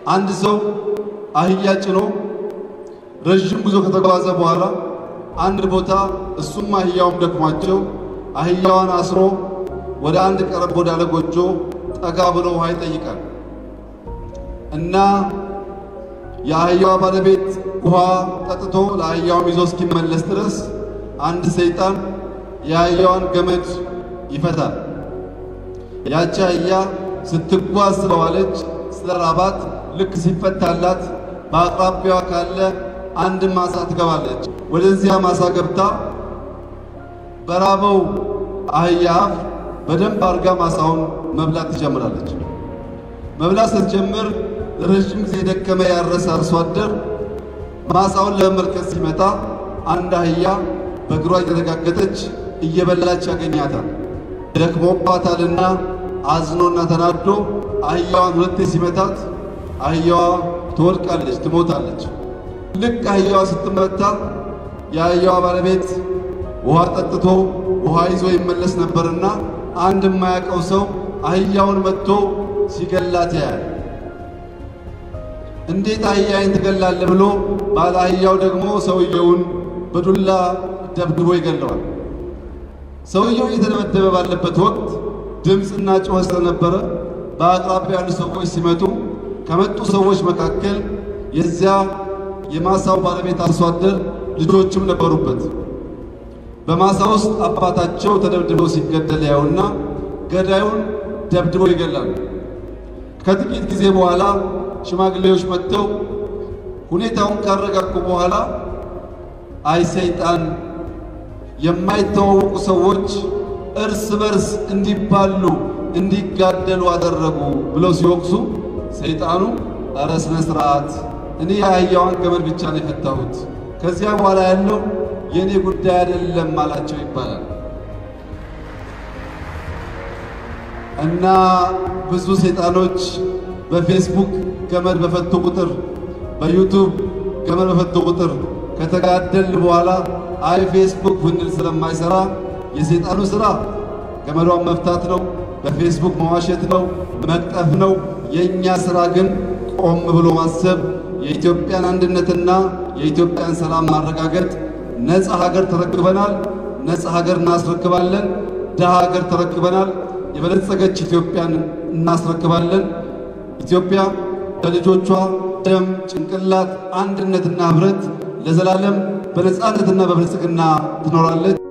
አንድ ሰው አህያ ጭኖ ረዥም ጉዞ ከተጓዘ በኋላ አንድ ቦታ እሱም አህያውም ደክሟቸው አህያዋን አስሮ ወደ አንድ ቀረብ ወዳለ ጎጆ ጠጋ ብሎ ውሃ ይጠይቃል እና የአህያዋ ባለቤት ውሃ ጠጥቶ ለአህያውም ይዞ እስኪመለስ ድረስ አንድ ሰይጣን የአህያዋን ገመድ ይፈታል። ያቺ አህያ ስትጓዝ ስለዋለች ስለራባት ልክ ሲፈታላት በአቅራቢያዋ ካለ አንድ ማሳ ትገባለች። ወደዚያ ማሳ ገብታ በራበው አህያ አፍ በደንብ አርጋ ማሳውን መብላት ትጀምራለች። መብላት ስትጀምር ረዥም ጊዜ የደከመ ያረሰ አርሶ አደር ማሳውን ለመመልከት ሲመጣ አንድ አህያ በእግሯ እየተረጋገጠች እየበላች ያገኛታል። ደክሞባታልና አዝኖና ተናዶ አህያዋን ሁለቴ ሲመታት አህያዋ ትወድቃለች፣ ትሞታለች። ልክ አህያዋ ስትመታ የአህያዋ ባለቤት ውሃ ጠጥቶ ውሃ ይዞ ይመለስ ነበርና አንድ የማያውቀው ሰው አህያውን መጥቶ ሲገላት ያያል። እንዴት አህያዬን ትገላለህ ብሎ ባለ አህያው ደግሞ ሰውየውን በዱላ ደብድቦ ይገለዋል። ሰውየው እየተደበደበ ባለበት ወቅት ድምፅና ጩኸት ስለነበረ በአቅራቢያ ያሉ ሰዎች ሲመጡ ከመጡ ሰዎች መካከል የዚያ የማሳው ባለቤት አርሶ አደር ልጆችም ነበሩበት። በማሳ ውስጥ አባታቸው ተደብድበው ሲገደል ያዩና ገዳዩን ደብድበው ይገላሉ። ከጥቂት ጊዜ በኋላ ሽማግሌዎች መጥተው ሁኔታውን ካረጋጉ በኋላ አይ ሰይጣን የማይተዋወቁ ሰዎች እርስ በርስ እንዲባሉ እንዲጋደሉ አደረጉ ብለው ሲወቅሱ ሰይጣኑ ኧረ ስነ ስርዓት፣ እኔ የአህያዋን ገመድ ብቻ ነው የፈታሁት፣ ከዚያ በኋላ ያለው የእኔ ጉዳይ አይደለም አላቸው ይባላል። እና ብዙ ሰይጣኖች በፌስቡክ ገመድ በፈቱ ቁጥር በዩቱብ ገመድ በፈቱ ቁጥር ከተጋደል በኋላ አይ ፌስቡክ ብንል ስለማይሰራ የሰይጣኑ ስራ ገመዷን መፍታት ነው፣ በፌስቡክ መዋሸት ነው፣ መቅጠፍ ነው። የእኛ ስራ ግን ቆም ብሎ ማሰብ፣ የኢትዮጵያን አንድነትና የኢትዮጵያን ሰላም ማረጋገጥ። ነፃ ሀገር ተረክበናል፣ ነፃ ሀገር እናስረክባለን። ድሃ ሀገር ተረክበናል፣ የበለጸገች ኢትዮጵያን እናስረክባለን። ኢትዮጵያ በልጆቿ ደም፣ ጭንቅላት፣ አንድነትና ህብረት ለዘላለም በነፃነትና በብልጽግና ትኖራለች።